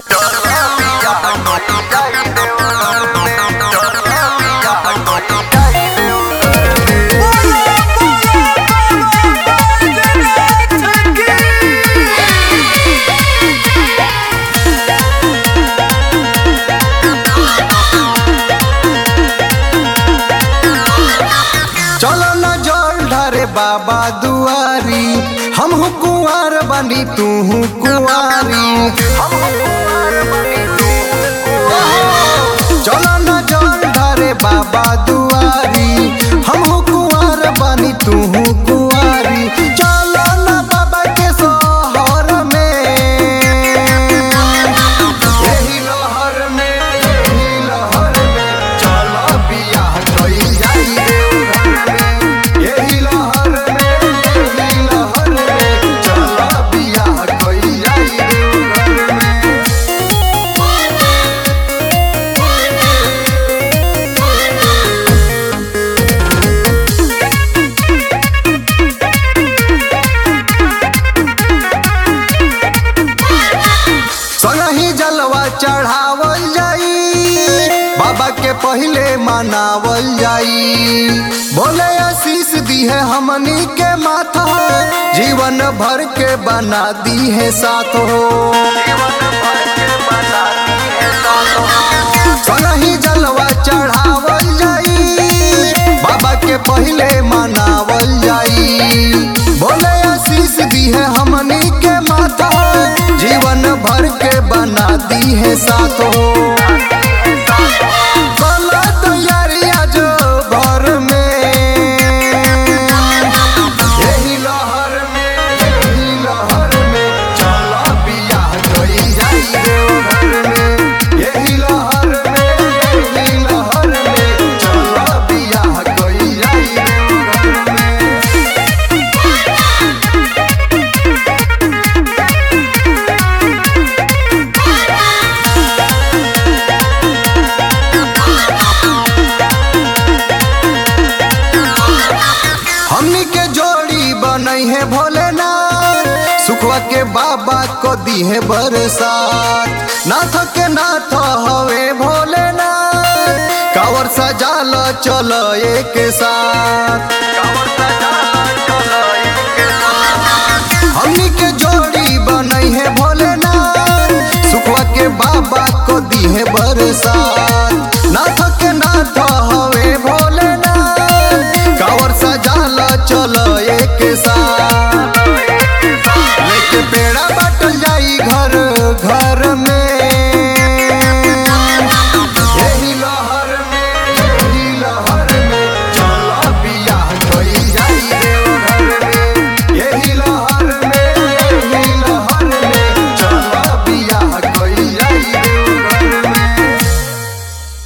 चलो न जल ढारे बाबा दुआरी हम कुंवर बनी तू कुंवारी चलो न जल ढारे बाबा दुआरी हम कुंवर बनी तू कुंवारी चलो न बाबा के सोहर में यही लहर में यही लहर में चलो बियाह कइल जाई देवघर में यही लहर में यही लहर में चलो बियाह कइल जाई देवघर में संगही जलवा चढ़ावल जाई बाबा के पहले मनावल जाई बोले आशीष दी है हमनी के माथा जीवन भर के बना दी है साथ हो संगही जलवा चढ़ावल जाई बाबा के पहले मनावल जाई बोले आशीष दी है हमनी के माता जीवन भर के बना दी है साथ हो चलो तैयारियां जो भर में यही लहर में यही लहर में चलो बियाह कइल जाई देवघर में यही लहर में यही लहर में चलो बियाह कइल जाई देवघर में हमनी के जोड़ी बनई है भोलेनाथ सुखवा के बाबा को दी है बरसात नाथ के नाथ हवे भोलेनाथ कावर सजाल चल एक साथ